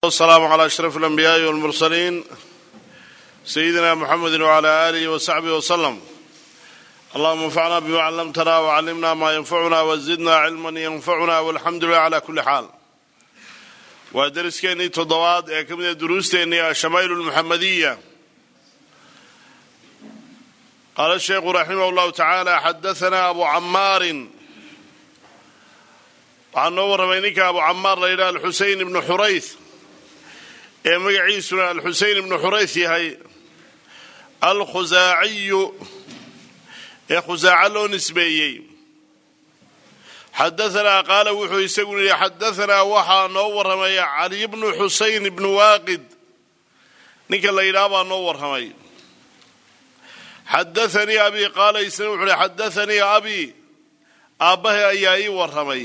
والسلام على أشرف الأنبياء والمرسلين سيدنا محمد وعلى آله وصحبه وسلم اللهم انفعنا بما علمتنا وعلمنا ما ينفعنا وزدنا علما ينفعنا والحمد لله على كل حال ودرسكeenii toddobaad ee ka mid a duruusteennii ashamaa'iل الmuxamadiya qaala الsheekhu raximah اllahu tacaala xadaثana abu camaarin waxaa noo warramay ninka abu camaar la yidhaha alxusein ibnu xurayth ee magaciisuna alxusein ibnu xurayth yahay alkhusaaciyu ee khusaaco loo nisbeeyey xadaanaa qaala wuxuu isagu yidhi xadaanaa waxaa noo warramay cali bnu xusein ibnu waaqid ninka la yidhaha baa noo warramay xadaanii abi qaala isna wuxuu hi xadaanii abi aabbahay ayaa ii warramay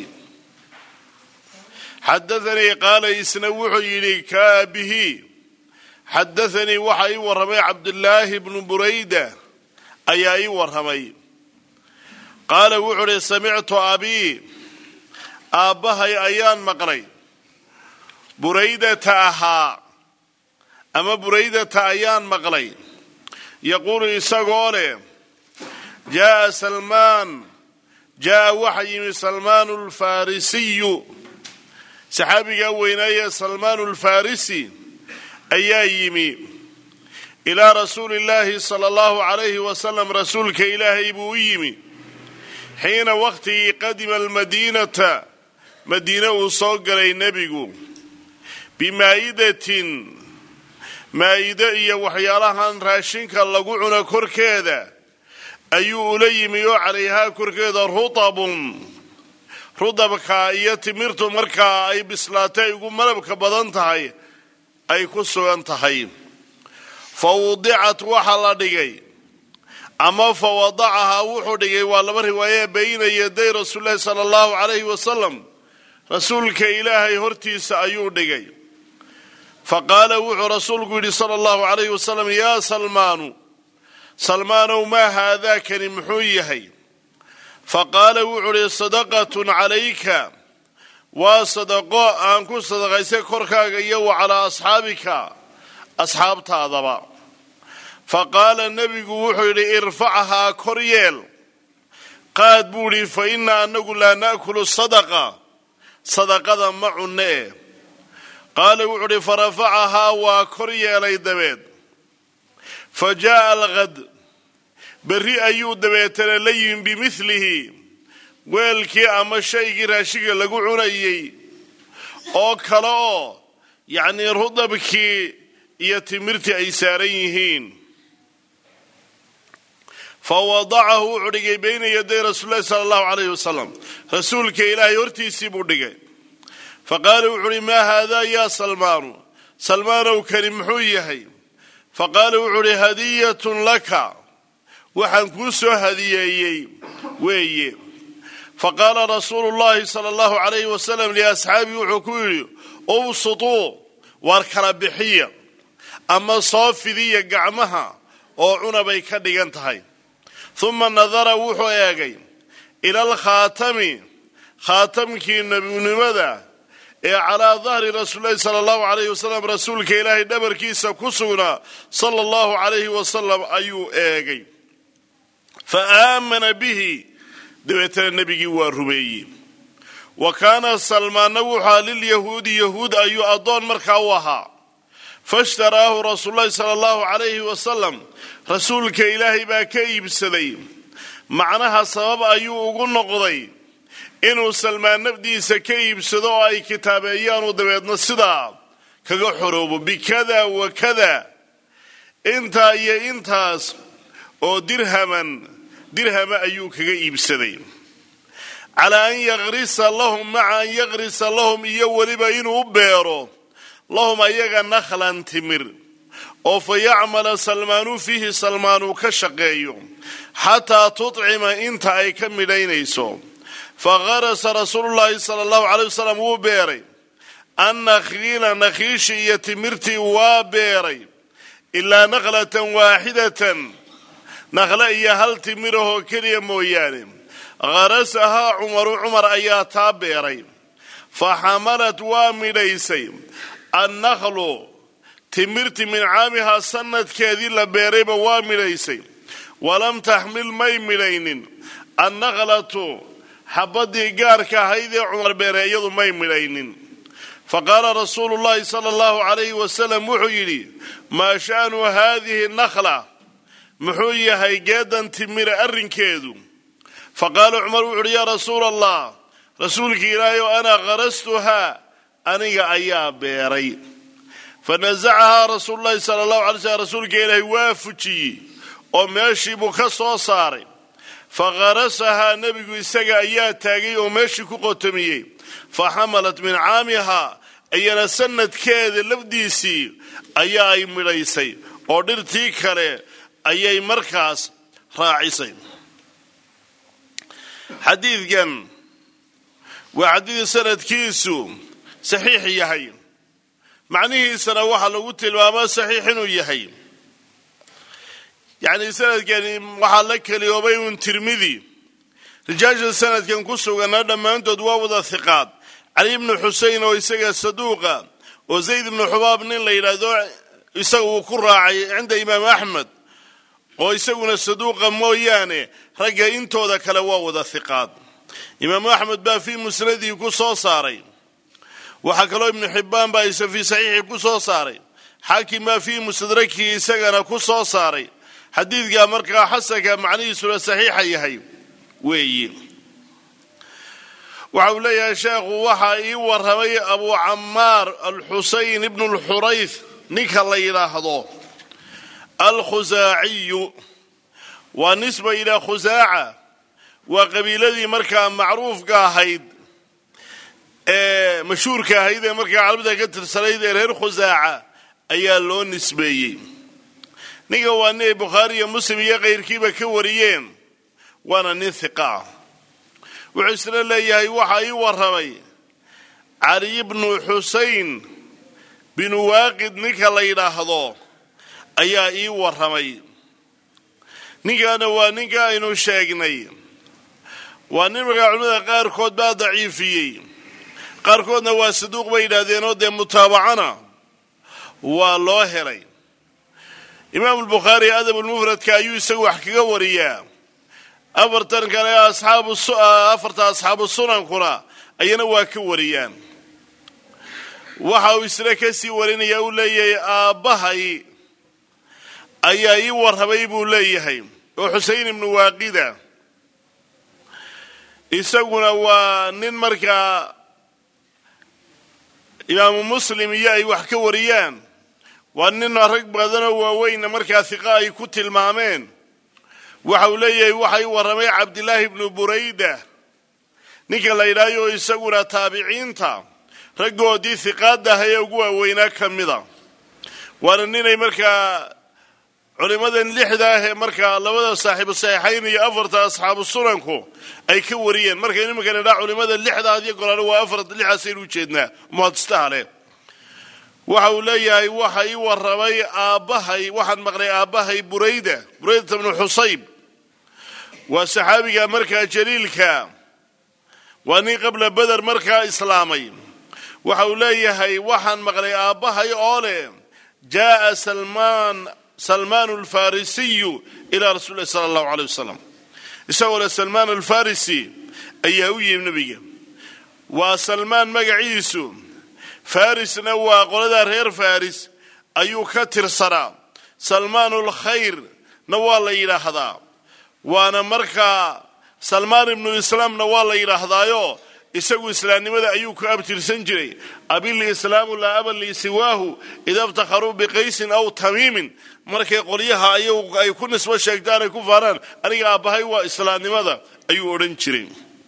xadaanii qaala isna wuxuu yidhi kaabihi xadaanii waxaa ii warramay cabdulaahi bnu burayda ayaa ii warramay qaala wuxuu uhi samictu abii aabbahay ayaan maqlay buraydata ahaa ama buraydata ayaan maqlay yaquulu isagoo leh jaaa salmaan jaa'a waxa yimi salmaanu alfarisiyu saxaabigaa weynaaye salmaanu alfarisi ayaa yimi ilaa rasuuli illaahi sala allahu calayhi wasalam rasuulka ilaahay buu u yimi xiina wakhtigii qadima almadiinata madiine uu soo galay nebigu bimaa'idatin maa'ido iyo waxyaalahan raashinka lagu cuno korkeeda ayuu ula yimi oo calayhaa korkeeda rutabun rudabka iyo timirtu markaa ay bislaatay ugu malabka badan tahay ay ku sugan tahay fa wudicat waxa la dhigay ama fa wadacahaa wuxuu dhigay waa laba riwaaye bayna yaday rasuulilahi sala allahu calayhi wasalam rasuulka ilaahay hortiisa ayuu dhigay fa qaala wuxuu rasuulku yidhi sala allahu calayhi wasalam yaa salmaanu salmaanow maa haadaakani muxuu yahay fa qaala wuxuu idhi sadaqatun calayka waa sadaqo aan ku sadaqaysay korkaaga iyo wa calaa asxaabika asxaabtaadaba fa qaala nebigu wuxuu yidhi irfachaa kor yeel qaad buu idhi fa innaa annagu laa na'kulu sadaqa sadaqada ma cunno eh qaala wuxuu idhi fa rafacahaa waa kor yeelay dabeed fa jaa'a alqad berri ayuu dabeetana la yimi bimidlihi weelkii ama shaygii raashiga lagu cunayey oo kale oo yacnii rudabkii iyo timirtii ay saaran yihiin fa wadacahu wuxuu dhigay bayna yaday rasuulilahi sala allahu calayhi wasalam rasuulka ilaahay hortiisii buu dhigay fa qaala wuxuu uhi maa haadaa yaa salmaanu salmaanow kani muxuu yahay fa qaala wuxuu uhi hadiyatun laka waxaan kuu soo hadiyeeyey weeye fa qaala rasuulu llahi sala allahu calayhi wasalam liasxaabii wuxuu ku yidhi ubsutuu waar kala bixiya ama soo fidiya gacmaha oo cunabay ka dhigan tahay huma nadara wuxuu eegay ila alkhaatami khaatamkii nebinimada ee calaa dahri rasuulilahi sala allahu calayhi wasalam rasuulka ilaahay dhabarkiisa ku sugnaa sala allahu calayhi wasalam ayuu eegay fa aamana bihi dabeetana nebigii waa rumeeyey wa kaana salmaanna wuxua lilyahuudi yahuud ayuu addoon markaa u ahaa faishtaraahu rasuululahi sala allahu calayhi wasalam rasuulka ilaahay baa ka iibsaday macnaha sabab ayuu ugu noqday inuu salmaan nafdiisa ka iibsado oo ay kitaabeeyaanu dabeedna sidaa kaga xoroobo bikada wa kada intaa iyo intaas oo dirhaman dirhama ayuu kaga iibsaday calaa an yaqrisa lahum maca an yaqrisa lahum iyo weliba inuu u beero lahum ayaga nakhlan timir oo fa yacmala salmaanu fiihi salmaanuu ka shaqeeyo xataa tutcima inta ay ka midhaynayso fa qarasa rasuulullaahi sala allahu caleyh wasalam wuu beeray annakhiila nakhiishi iyo timirtii waa beeray ilaa nakhlatan waaxidatan nakhle iyo hal timirahoo keliya mooyaane kharasahaa cumaru cumar ayaa taa beeray fa xamalad waa midhaysay annaklu timirti min caamihaa sanadkeedii la beerayba waa midhaysay walam taxmil may midhaynin annakhlatu xabaddii gaarka ahayd ee cumar beere iyadu may midhaynin fa qaala rasuulu llahi sala allahu calayhi wasalam wuxuu yidhi maa sha'nu haadihi nakhla muxuu yahay geedan timira arrinkeedu fa qaala cumar wuxu uhi yaa rasuula allah rasuulki ilaahay o ana qarastuhaa aniga ayaa beeray fa nasacahaa rasuululahi sala allahu alay slm rasuulka ilaahay waa fujiyey oo meeshii buu ka soo saaray fa qarasahaa nebigu isaga ayaa taagay oo meeshii ku qotomiyey fa xamalat min caamihaa iyana sanadkeeda lafdiisii ayaa ay midhaysay oo dhirtii kale ayay markaas raacisay xadiidkan waa xadiid sanadkiisu saxiix yahay macnihiisana waxaa lagu tilmaamaa saxiix inuu yahay yacni sanadkani waxaa la keliyoobay uun tirmidi rijaasha sanadkan ku suganna dhammaantood waa wada hiqaad cali ibnu xusein oo isaga saduuqa oo zayd ibnu xubaab nin la yidhaahdo isaga uu ku raacay cinda imaam axmed oo isaguna saduuqa mooyaane ragga intooda kale waa wada hiqaad imaamu axmed baa fii musnadihi ku soo saaray waxaa kaloo ibnu xibbaan baa isa fii saxiixii ku soo saaray xaakim baa fii mustadrakihi isagana ku soo saaray xadiidkaa markaa xasanka macnihiisuna saxiixa yahay weeyi waxa uu leeyahay sheekhu waxaa ii warramay abu camaar alxusayn ibnu lxurayth ninka la yidhaahdo alkhusaaciyu waa nisba ilaa khusaaca waa qabiiladii markaa macruufka ahayd ee mashhuurka ahayd ee markaa carabida ka tirsanayd ee reer khusaaca ayaa loo nisbeeyey ninka waa nin ay bukhaari iyo muslim iyo kayrkiiba ka wariyeen waana nin hiqa ah wuxuu isna leeyahay waxaa ii warramay cali bnu xusayn binu waaqid ninka la yidhaahdo ayaa ii warramay ninkaana waa ninka aynu sheegnay waa nin markaa culimada qaarkood baa daciifiyey qaarkoodna waa saduuq bay yidhaahdeenoo dee mutaabacana waa loo helay imaamu lbukhaari adabulmufradka ayuu isagu wax kaga wariyaa afartan kale afarta asxaabu sunankuna ayana waa ka wariyaan waxa uu isna kasii warinaya uu leeyahay aabbahay ayaa ii warramay buu leeyahay oo xusein ibnu waaqida isaguna waa nin markaa imaamu muslim iyo ay wax ka wariyaan waa nin rag badanoo waaweynna markaa hiqa ay ku tilmaameen waxa uu leeyahay waxa ii warramay cabdilaahi ibnu burayda ninka la yidhahyo isaguna taabiciinta raggoodii hiqaadaha ee ugu waaweynaa ka mida waana ninay markaa culimmadan lixda ah ee markaa labada saaxiibu saxiixayn iyo afarta asxaabu sunanku ay ka wariyeen markaynu iminka nidhaa culimmada lixdaad iyo golaale waa afar lixaasaynu ujeednaa muhadistaha leh waxa uu leeyahay waxa ii warramay aabbahay waxaan maqlay aabbahay burayda buraydata bnu xusayb waa saxaabiga markaa jaliilka waa nin qabla beder markaa islaamay waxa uu leeyahay waxaan maqlay aabbahay oo leh jaaa salmaan salmaan alfarisiyu ilaa rasuli lahi sala allahu aleyh wasalam isagoo le salmaan alfarisi ayaa u yimi nebiga waa salmaan magaciisu farisna waa qolada reer faris ayuu ka tirsanaa salmaanulkhayrna waa la yidhaahdaa waana markaa salmaan ibnu islaamna waa la yidhaahdaayo isagu islaamnimada ayuu ku abtirsan jiray abilislaamu laa aba lii siwaahu ida iftakharuu biqaysin aw tamiimin markay qolyaha ayagu ay ku nisbo sheegtaan ay ku faanaan aniga aabbahay waa islaamnimada ayuu odhan jiray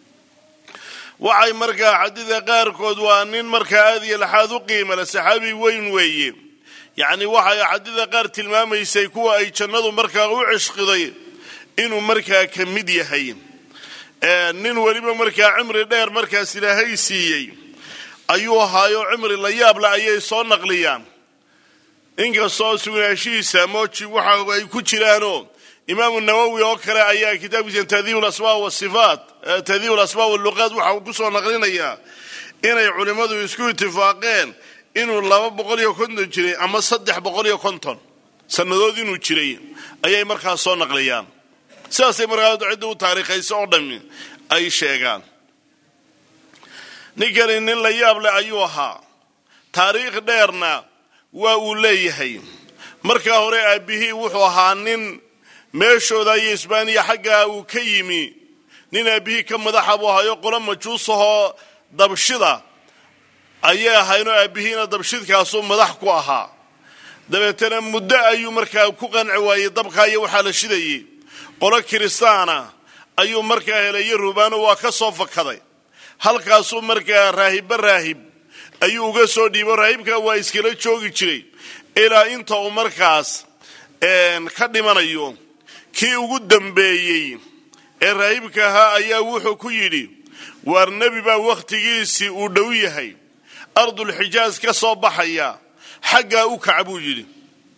waxay markaa xadida qaarkood waa nin markaa aad iyo laxaad u qiimale saxaabi weyn weeye yacni waxay xadida qaar tilmaamaysay kuwa ay jannadu markaa u cishqiday inuu markaa ka mid yahay nin weliba markaa cimri dheer markaas ilaahay siiyey ayuu ahaayo cimri la yaabla ayay soo naqliyaan inkastoo sugnaashihiisa mooji waxa ay ku jiraanoo imaamu nawowi oo kale ayaa kitaabkiisa tadiib lasmaa wasifaat tadiib lasmaa waluqaat waxa uu kusoo naqlinayaa inay culimmadu isku itifaaqeen inuu laba boqol iyo konton jiray ama saddex boqol iyo konton sannadood inuu jiray ayay markaas soo naqliyaan sidaasay markaa cidda u taariikhayso oo dhammi ay sheegaan ninkani nin la yaab leh ayuu ahaa taariikh dheerna waa uu leeyahay markaa hore aabbihii wuxuu ahaa nin meeshooda iyo isbaaniya xaggaa uu ka yimi nin aabbihii ka madaxa buu ahayo qolo majuusahoo dabshida ayay ahaynoo aabbihiina dabshidkaasuu madax ku ahaa dabeetana muddo ayuu markaa ku qanci waayey dabkaa iyo waxaa la shidayey qolo kiristaana ayuu markaa helayo rubaano waa ka soo fakaday halkaasuu markaa raahibba raahib ayuu uga soo dhiibo raahibka waa iskala joogi jiray ilaa inta uu markaas ka dhimanayo kii ugu dambeeyey ee raahibka ahaa ayaa wuxuu ku yidhi waar nebi baa wakhtigiisii uu dhow yahay ardulxijaas ka soo baxaya xaggaa u kaca buu yidhi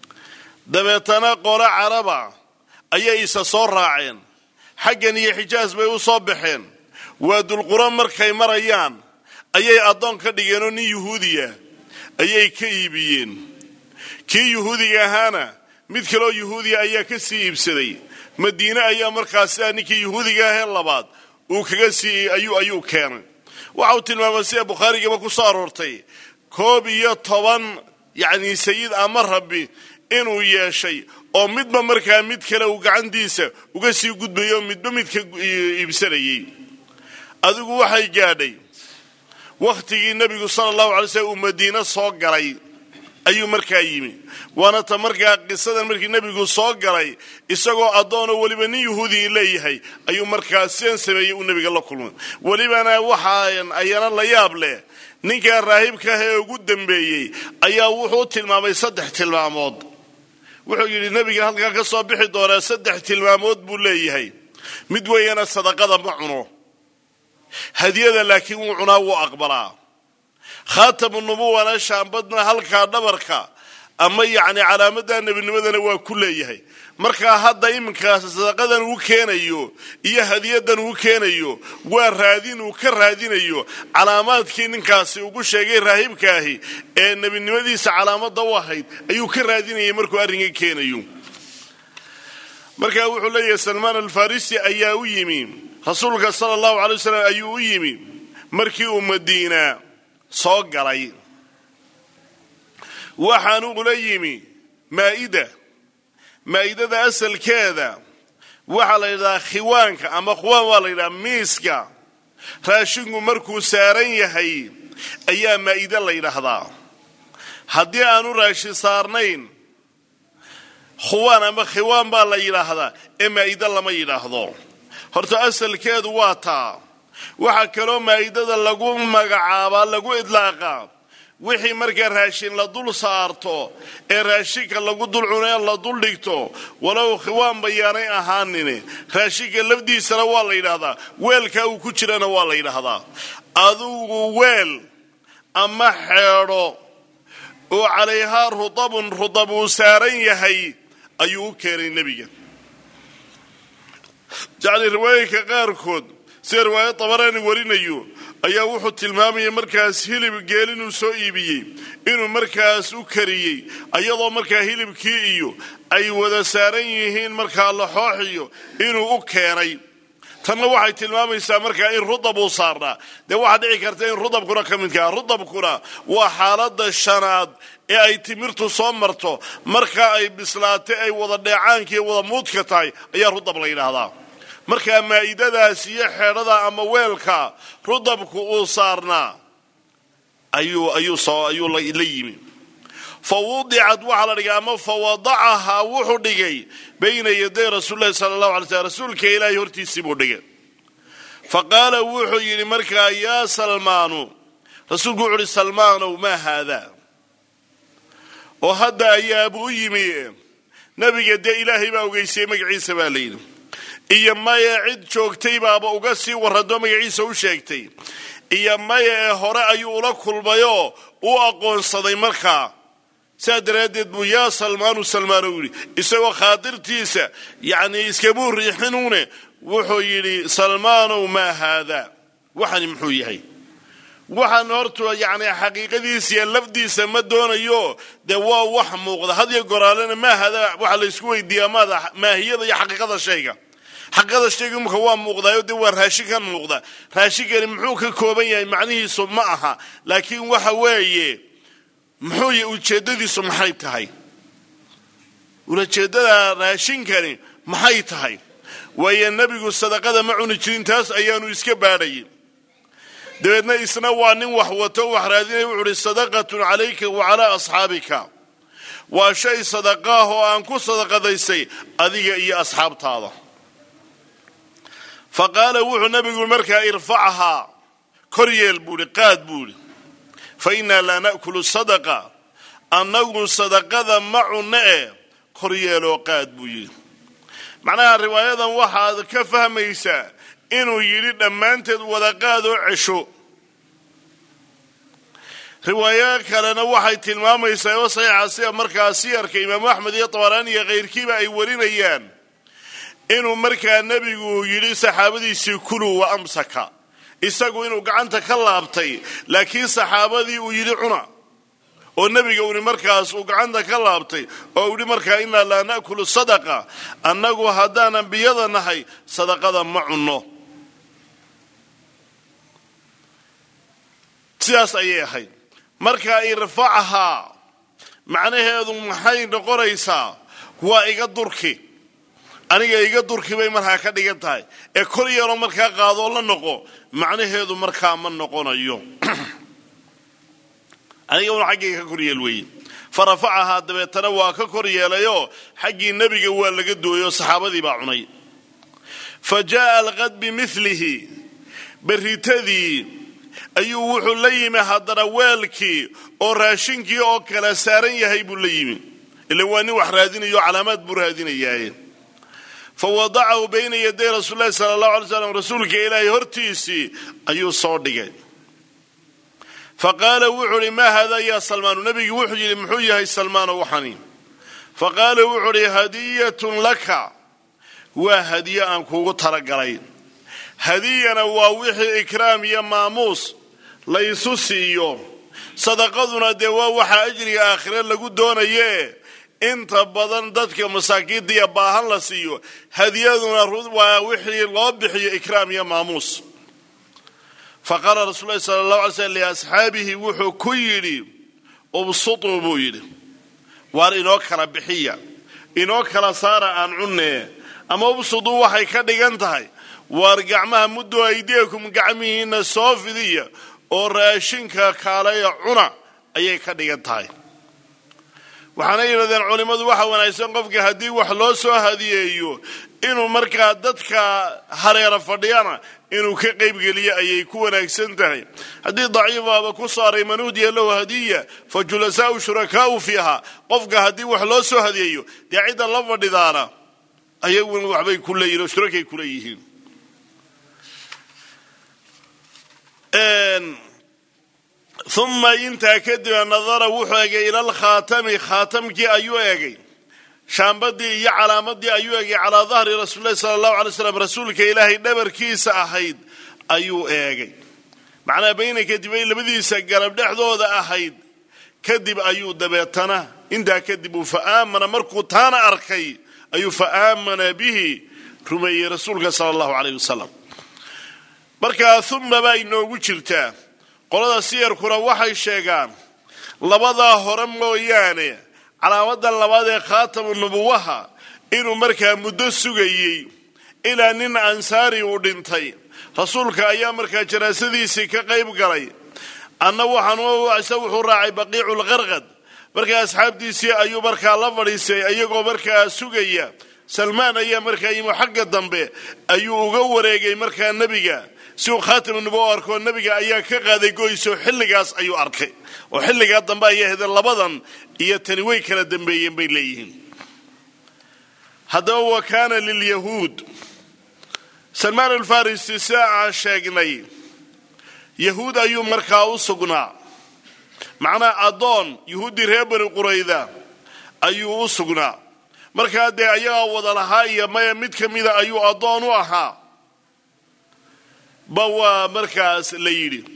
dabeetana qolo caraba ayay isa soo raaceen xaggan iyo xijaas bay u soo baxeen waa dulquro markay marayaan ayay addoon ka dhigeenoo nin yuhuudiya ayay ka iibiyeen kii yuhuudiga ahaana mid kaloo yuhuudiya ayaa ka sii iibsaday madiine ayaa markaas sidaa ninkii yuhuudiga ahee labaad uu kaga sii ayuu ayuu keenay waxa uu tilmaamay sida bukhaarigaba ku soo aroortay koob iyo toban yacni sayid ama rabbi inuu yeeshay oo midba markaa mid kale uu gacantiisa uga sii gudbayo midba midka iibsanayay adigu waxay gaadhay wakhtigii nebigu sala allahu alay slm uu madiine soo galay ayuu markaa yimi waana ta markaa qisadan markii nebigu soo galay isagoo addoonoo weliba nin yuhuudii leeyahay ayuu markaa sidan sameeyey uu nebiga la kulmay welibana waxaan ayana la yaab leh ninkaa raahibka ah ee ugu dambeeyey ayaa wuxuu tilmaamay saddex tilmaamood wuxuu yidhi nebiga halkaa ka soo bixi doonaa saddex tilmaamood buu leeyahay mid weeyana sadaqada ma cuno hadiyada laakiin wuu cunaa wuu aqbalaa khaatamu nubuwana shaambadna halkaa dhabarka ama yacni calaamada nebinimadana waa ku leeyahay markaa hadda iminkaas sadaqadan uu keenayo iyo hadiyadan uu keenayo waa raadin uu ka raadinayo calaamaadkii ninkaasi ugu sheegay raahibkaahi ee nebinimadiisa calaamada u ahayd ayuu ka raadinayay markuu arrinka keenayo markaa wuxuu leeyahay salmaan alfarisi ayaa u yimi rasuulka sala allahu alay wasalam ayuu u yimi markii uu madiina soo galay waxaanu ula yimi maa'ida maa'idada asalkeeda waxaa la yidhahdaa khiwaanka ama khuwaan waa la yidhaha miiska raashinku markuu saaran yahay ayaa maa'ide la yidhaahdaa haddii aanu raashin saarnayn khuwaan ama khiwaan baa la yidhaahdaa ee maa'ide lama yidhaahdo horta asalkeedu waa taa waxaa kaloo maa'idada lagu magacaabaa lagu idlaaqaa wixii markaa raashin la dul saarto ee raashinka lagu dul cunee la dul dhigto walow khiwaan bayaanay ahaanin raashinka lafdiisana waa la yidhaahdaa weelkaa uu ku jirana waa la yidhaahdaa adugu weel ama xeedho oo calayhaa rudabun rudab uu saaran yahay ayuu u keenay nebiga yacni riwaayinka qaarkood sida riwaayo dabaraani warinayo ayaa wuxuu tilmaamayay markaas hilib geel inuu soo iibiyey inuu markaas u kariyey ayadoo markaa hilibkii iyo ay wada saaran yihiin markaa laxooxiyo inuu u keenay tanna waxay tilmaamaysaa markaa in rudab uu saarnaa dee waxaa dhici karta in rudabkuna ka midkaa rudabkuna waa xaalada shanaad ee ay timirtu soo marto marka ay bislaatay ay wada dheecaankiiyo wada muudka tahay ayaa rudab la yidhaahdaa markaa maa'idadaas iyo xeedhada ama weelka rudabku uu saarnaa ayuu ayuu soo ayuu la yimi fa wudicad waxaa la dhigay ama fa wadacahaa wuxuu dhigay bayna yaday rasuulilahi sala allahu alay slm rasuulka ilaahay hortiisii buu dhigay fa qaala wuxuu yidhi markaa yaa salmaanu rasuulku wuxu uhi salmaanow maa haadaa oo hadda ayaabuu u yimi nabiga dee ilaahay baa ogeysayey magaciisa baa la yidhi iyo maya cid joogtay baaba uga sii warrado magaciisa u sheegtay iyo maya ee hore ayuu ula kulmayoo u aqoonsaday markaa saa daraaddeed buu yaa salmaanu salmaano yidhi isagoo khaadirtiisa yacnii iskamuu riixinuune wuxuu yidhi salmaanow maa haadaa waxani muxuu yahay waxaan horta yacni xaqiiqadiisa iyo lafdiisa ma doonayo dee waa wax muuqda had iyo goraalena maahada waxaa la isku weydiiyaa maada maahiyada iyo xaqiiqada shayga xaqiiqada shayga imika waa muuqdaayo dee waa raashinkan muuqda raashinkani muxuu ka kooban yahay macnihiisu ma aha laakiin waxa weeye muxuu ujeeddadiisu maxay tahay ulajeeddada raashinkani maxay tahay waayo nebigu sadaqada ma cuni jirin taas ayaanu iska baadhayin dabeedna isna waa nin wax wato wax raadinaya wuxu uhi sadaqatun calayka wa calaa asxaabika waa shay sadaqaah oo aan ku sadaqadaysay adiga iyo asxaabtaada fa qaala wuxuu nabigu markaa irfachahaa kor yeel buu ihi qaad buu ihi fa innaa laa na'kulu sadaqa annagu sadaqada ma cunno e kor yeeloo qaad buu yidhi macnaha riwaayadan waxaad ka fahmaysaa inuu yidhi dhammaanteed wadaqaadoo cesho riwaayo kalena waxay tilmaamaysaa oo saxiixa sida markaa siyarka imaamu axmed iyo tabaraani iyo kayrkiiba ay warinayaan inuu markaa nebigu yidhi saxaabadiisii kuluu wa amsaka isagu inuu gacanta ka laabtay laakiin saxaabadii uu yidhi cuna oo nebiga uni markaas uu gacanta ka laabtay oo uhi markaa innaa laa na'kulu sadaqa annagu haddaan ambiyada nahay sadaqada ma cunno sidaas ayay ahayd markaa irfachahaa macnaheedu maxay noqonaysaa waa iga durki aniga iga durki bay markaa ka dhigan tahay ee kor yeeloo markaa qaadoo la noqo macnaheedu markaa ma noqonayo aniga un xaggayga ka kor yeel weeye fa rafacahaa dabeetana waa ka kor yeelayoo xaggii nebiga waa laga dooyoo saxaabadii baa cunay fa jaa'a alqad bimilihi berritadii ayuu wuxuu la yimi haddana weelkii oo raashinkii oo kala saaran yahay buu la yimi ila waa nin wax raadinayo calaamaad buu raadinayaaye fa wadacahu bayna yaday rasuul lahi sala allahu alay slam rasuulka ilaahay hortiisii ayuu soo dhigay fa qaala wuxuu uhi maa haadaa yaa salmaanu nebigi wuxuu yidhi muxuu yahay salmaano waxani fa qaala wuxuu uhi hadiyatun laka waa hadiye aan kuugu talagalay hadiyana waa wixii ikraam iyo maamuus laysu siiyo sadaqaduna dee waa waxaa ajriga aakhire lagu doonaye inta badan dadka masaakiinta iyo baahan la siiyo hadiyaduna waa wixii loo bixiyo ikraam iyo maamuus fa qaala rasul lahi sala allahu alay slm liasxaabihi wuxuu ku yidhi ubsutuu buu yidhi waar inoo kala bixiya inoo kala saara aan cunne ama ubsutuu waxay ka dhigan tahay waar gacmaha muddu aydiyakum gacmihiina soo fidiya oo raashinka kaalaya cuna ayay ka dhigan tahay waxaana yidhahdeen culimmadu waxa wanaagsan qofka haddii wax loo soo hadiyeeyo inuu markaa dadka hareera fadhiyana inuu ka qaybgeliyo ayay ku wanaagsan tahay haddii daciifaaba ku saaray man udiya lahu hadiya fa julasaau shurakaau fiiha qofka haddii wax loo soo hadiyeeyo dee cidda la fadhidaana ayaguna waxbay ku leeyihin oo shurakay ku leeyihiin uma intaa kadib nadara wuxuu egay ila alkhaatami khaatamkii ayuu egay shaambadii iyo calaamadii ayuu egay calaa dahri rasuulilahi sala allahu alay slam rasuulka ilaahay dhabarkiisa ahayd ayuu eegay macnaa bayna kadibay labadiisa garab dhexdooda ahayd kadib ayuu dabeetana intaa kadib uu fa aamana markuu taana arkay ayuu fa aamana bihi rumeeyey rasuulka sala allahu aleyh wasalam markaa uma baa inoogu jirtaa qolada siyarkuna waxay sheegaan labadaa hore mooyaane calaamadan labaad ee khaatamu nubuwaha inuu markaa muddo sugayey ilaa nin ansaari uu dhintay rasuulka ayaa markaa janaasadiisii ka qayb galay anna waxaanse wuxuu raacay baqiiculqarqad markaa asxaabtiisii ayuu markaa la fadhiistay iyagoo markaa sugaya salmaan ayaa markaa yimi xagga dambe ayuu uga wareegay markaa nebiga si uu khaatamu nubuwa u arkoo nebiga ayaa ka qaaday goyso xilligaas ayuu arkay oo xilligaa dambe ayay hadeen labadan iyo tani way kala dambeeyeen bay leeyihiin haddaba wa kaana lilyahuud salmaan alfarisi sida aan sheegnay yahuud ayuu markaa u sugnaa macnaa addoon yahuuddii reer bani qurayda ayuu u sugnaa markaa dee ayagaa wada lahaa iyo maya mid ka mida ayuu addoon u ahaa ba waa markaas la yidhi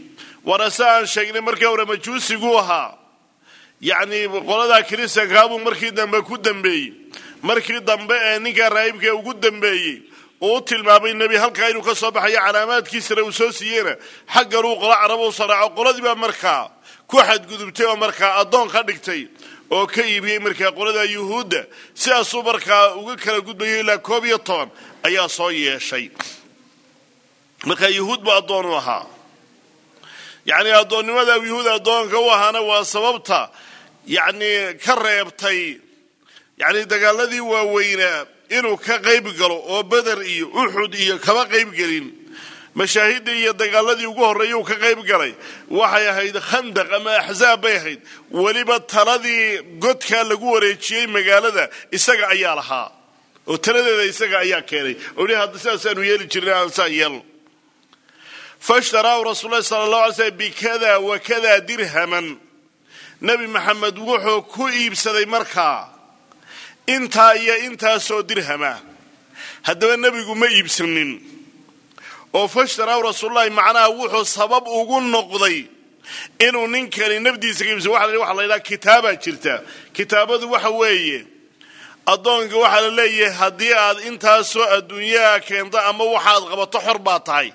waana si aan sheegnay markii hore majuusiguu ahaa yacnii qoladaa kiristankaabuu markii dambe ku dambeeyey markii dambe ee ninkaa raahibkae ugu dambeeyey uu u tilmaamay nebi halkaa inuu ka soo baxayo calaamaadkiisana uu soo siiyeyna xagganuu qolo caraba u saraaco qoladii baa markaa ku xadgudubtay oo markaa addoon ka dhigtay oo ka iibiyey markaa qolada yuhuudda sidaasuu markaa uga kala gudbayo ilaa koob iyo toban ayaa soo yeeshay markaa yuhuud buu addoon u ahaa yacni addoonnimada yuhuud addoonka u ahaana waa sababta yacni ka reebtay yacni dagaaladii waaweynaa inuu ka qayb galo oo beder iyo uxud iyo kama qayb gelin mashaahidii iyo dagaaladii ugu horreeyay uu ka qayb galay waxay ahayd khandaq ama axzaab bay ahayd weliba taladii godkaa lagu wareejiyey magaalada isaga ayaa lahaa oo taladeeda isaga ayaa keenay oo hi hadda sidaasaanu yeeli jirna aan saa yeelno fashtaraahu rasuul lahi sala allah alay slm bikada wa kada dirhaman nebi maxamed wuxuu ku iibsaday markaa intaa iyo intaasoo dirhama haddaba nebigu ma iibsanin oo fashtaraahu rasuululahi macnaha wuxuu sabab ugu noqday inuu ninkani nafdiisa ka iibsado waxa la yidhaha kitaabaa jirta kitaabadu waxa weeye addoonka waxaa la leeyahay haddii aad intaasoo adduunyaha keento ama waxaad qabato xor baa tahay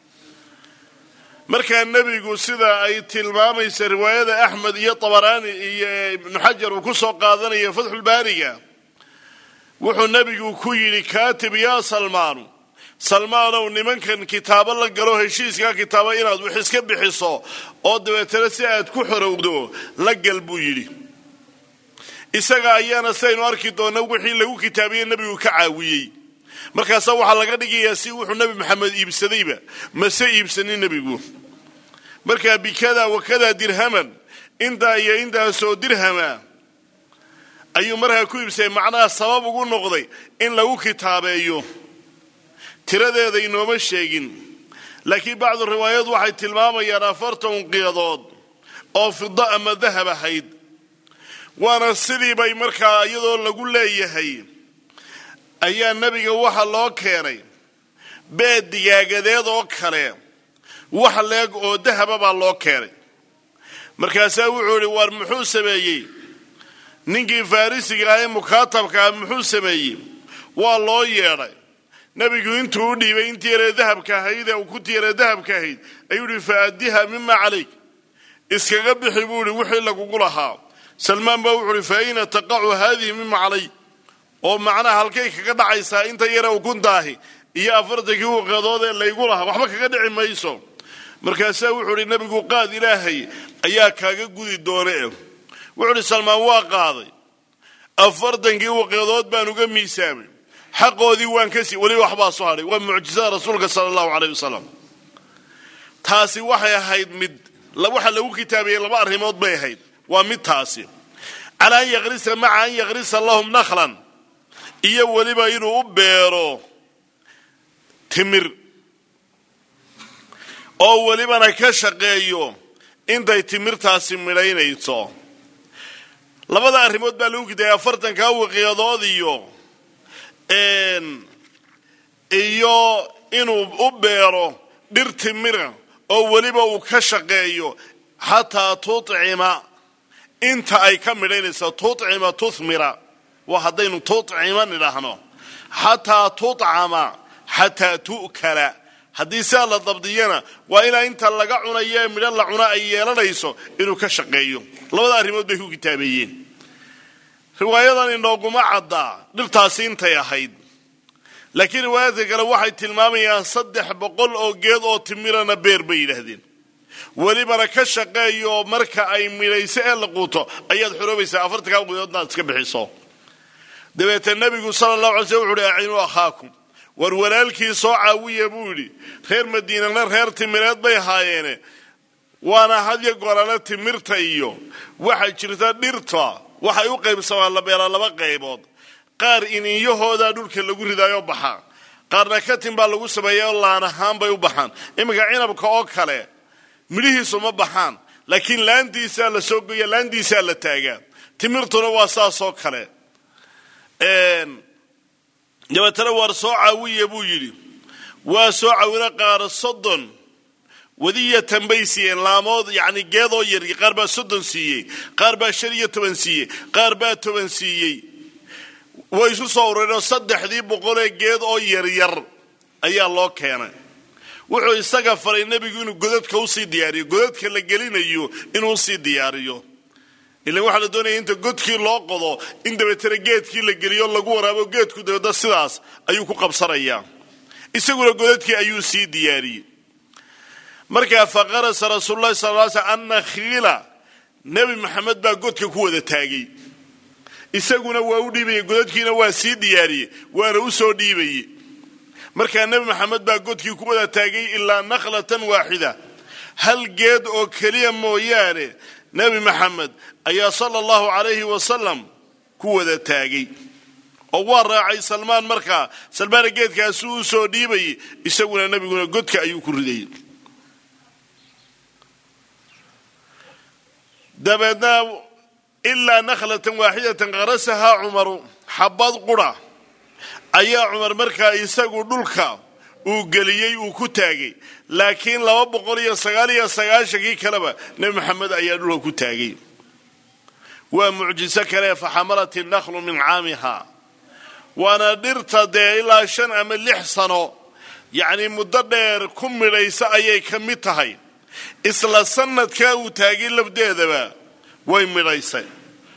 markaa nebigu sida ay tilmaamaysa riwaayada axmed iyo tabaraani iyo ibnu xajar uu ku soo qaadanayo fatxulbaariga wuxuu nebigu ku yidhi kaatib yaa salmaanu salmaanow nimankan kitaabo la galo heshiiskaa kitaaba inaad wax iska bixiso oo dabeetana si aad ku xorowdo la gal buu yidhi isaga ayaana sidaynu arki doona wixii lagu kitaabiye nebigu ka caawiyey markaasaa waxaa laga dhigayaa si wuxuu nebi maxamed iibsadayba mase iibsanin nebigu markaa bikada wakada dirhaman intaa iyo intaasoo dirhama ayuu markaa ku iibsaday macnaha sabab ugu noqday in lagu kitaabeeyo tiradeeda inooma sheegin laakiin bacdu riwaayad waxay tilmaamayaan afartan qiyadood oo fida ama dahab ahayd waana sidii bay markaa iyadoo lagu leeyahay ayaa nebiga waxa loo keenay beed digaagadeed oo kale wax leeg oo dahaba baa loo keenay markaasaa wuxuu idhi waar muxuu sameeyey ninkii farrisiga ah ee mukaatabka ah muxuu sameeyey waa loo yeedhay nebigu intuu u dhiibay intii yaree dahabka ahayd ee uu ku tiiree dahabka ahayd ayuu ihi fa addiha mima calayk iskaga bixi buu ihi wixii lagugu lahaa salmaan baa wuxuu ihi fa ayna taqacu haadihi mima calay oo macnaha halkay kaga dhacaysaa inta yare ukuntaahi iyo afartankii waqadood ee laygu lahaa waxba kaga dhici mayso markaasaa wuxuu ihi nebigu qaad ilaahay ayaa kaaga gudi doone wuxuu ihi salmaan waa qaaday afartankii waqadood baan uga miisaamay xaqoodii waan ka sii weliba waxbaa soo hadhay waa mucjisada rasuulka sala allahu caleyh wasalam taasi waxay ahayd mid waxa lagu kitaabiyey laba arrimood bay ahayd waa mid taasi calaa an yaqrisa maca an yaqrisa lahum nakhlan iyo weliba inuu u beero timir oo welibana ka shaqeeyo intay timirtaasi midhaynayso labada arrimood baa lagu kitaabiyey afartankaa waqiyadood iyo iyo inuu u beero dhir timira oo weliba uu ka shaqeeyo xataa tucima inta ay ka midhaynayso tucima tuhmira waa haddaynu tucima nidhaahno xataa tucama xataa tu'kala haddii sidaa la dabdiyana waa ilaa inta laga cunayo ee midho la cuna ay yeelanayso inuu ka shaqeeyo labada arrimood bay ku kitaabeeyeen riwaayadan inooguma caddaa dhirtaasi intay ahayd laakiin riwaayaadka kale waxay tilmaamayaan saddex boqol oo geed oo timirana beer bay yidhaahdeen welibana ka shaqeeyo marka ay midhayso ee la quuto ayaad xoroobaysaa afartankaa gudoodna aad iska bixiso dabeete nebigu sala allahu alay sl wuxu uhi acinuu akhaakum war walaalkii soo caawiya buu yidhi reer madiinana reer timireed bay ahaayeene waana hadya gorale timirta iyo waxaa jirta dhirta waxay u qaybsamaan la beelaa laba qaybood qaar ininyahoodaa dhulka lagu ridaayo baxa qaarna katin baa lagu sameeya oo laan ahaan bay u baxaan iminka cinabka oo kale midhihiisu ma baxaan laakiin laantiisaa la soo goya laantiisaa la taagaa timirtuna waa saasoo kale dabeetana waar soo caawiya buu yidhi waa soo caawina qaar soddon wadiyatan bay siiyeen laamood yacni geedoo yar qaar baa soddon siiyey qaar baa shan iyo toban siiyey qaar baa toban siiyey way isu soo urureenoo saddexdii boqolee geed oo yaryar ayaa loo keenay wuxuu isaga faray nebigu inuu godadka usii diyaariyo godadka la gelinayo inuu usii diyaariyo ilan waxaa la doonaya inta godkii loo qodo in dabeetana geedkii la geliyo lagu waraabo geedku dabeedna sidaas ayuu ku qabsanayaa isaguna godadkii ayuu sii diyaariyey markaa faqarasa rasuululahi sal l sl annakhiila nebi maxamed baa godka ku wada taagay isaguna waa u dhiibayey godadkiina waa sii diyaariyey waana u soo dhiibayey markaa nebi maxamed baa godkii ku wada taagay ilaa nakhlatan waaxida hal geed oo keliya mooyaane nebi maxamed ayaa sala allahu calayhi wasalam ku wada taagay oo waa raacay salmaan markaa salmaana geedkaasi uu soo dhiibayey isaguna nebiguna godka ayuu ku ridayay dabeedna ilaa nakhlatan waaxidatan qarasahaa cumaru xabad qura ayaa cumar markaa isagu dhulka uu geliyey uu ku taagay laakiin laba boqol iyo sagaal iyo sagaashankii kaleba nebi maxamed ayaa dhulka ku taagay waa mucjiso kale faxamalat innaklu min caamiha waana dhirta dee ilaa shan ama lix sano yacnii muddo dheer ku midhaysa ayay ka mid tahay isla sanadkaa uu taagay lafdeedaba way midhaysay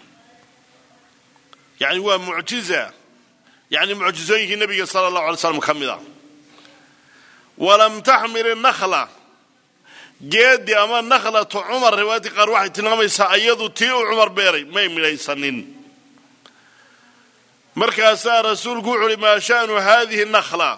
yacni waa mucjiza yacni mucjizooyinkii nebiga sala allahu alay slam ka mid a walam taxmil inakhla geedi ama nakhlatu cumar riwaayadii qaar waxay tilmaamaysaa iyadu tii uu cumar beeray may midhaysanin markaasaa rasuulku wuxu uhi maa sha'nu haadihi nakhla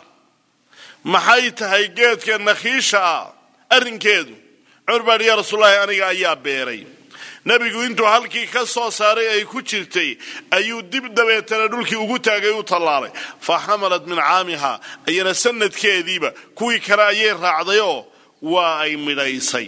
maxay tahay geedka nakhiisha ah arrinkeedu cumar baa hi yaa rasuulallahi aniga ayaa beeray nebigu intuu halkii ka soo saaray ay ku jirtay ayuu dib dabeetana dhulkii ugu taagay u tallaalay fa xamalat min caamiha ayana sanadkeediiba kuwii kale ayay raacdayoo waa ay midhaysay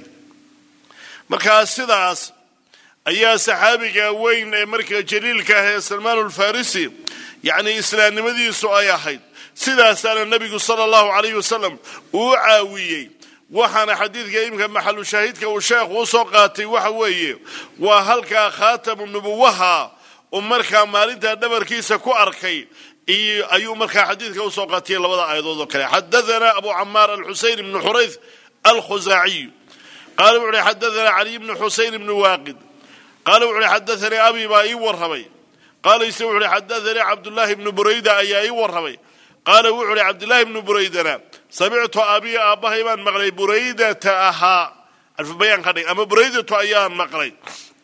markaa sidaas ayaa saxaabiga weyn ee markaa jaliilka ah ee salmaan ulfarisi yacnii islaamnimadiisu ay ahayd sidaasaana nebigu sala allahu calayhi wasalam uu caawiyey waxaana xadiidka imika maxalu shaahidka uu sheekhu usoo qaatay waxa weeye waa halkaa khaatamu nubuwaha uu markaa maalintaa dhabarkiisa ku arkay ayuu markaa xadiidka usoo qaatiyay labada aayadood oo kale xadaanaa abu camaar alxuseyn ibnu xurayth alkhusaaciy qaala wuxu uhi xadaanaa caliy bnu xuseyn ibnu waaqid qaala wuxu uhi xadaanii abi baa ii warramay qaala ise wuxu uhi xadaanii cabdullaahi ibnu burayda ayaa ii warramay qaala wuxu uhi cabdullaahi ibnu buraydana samictu abii aabbahay baan maqlay buraydata ahaa alfubayaan ka dhig ama buraydatu ayaan maqlay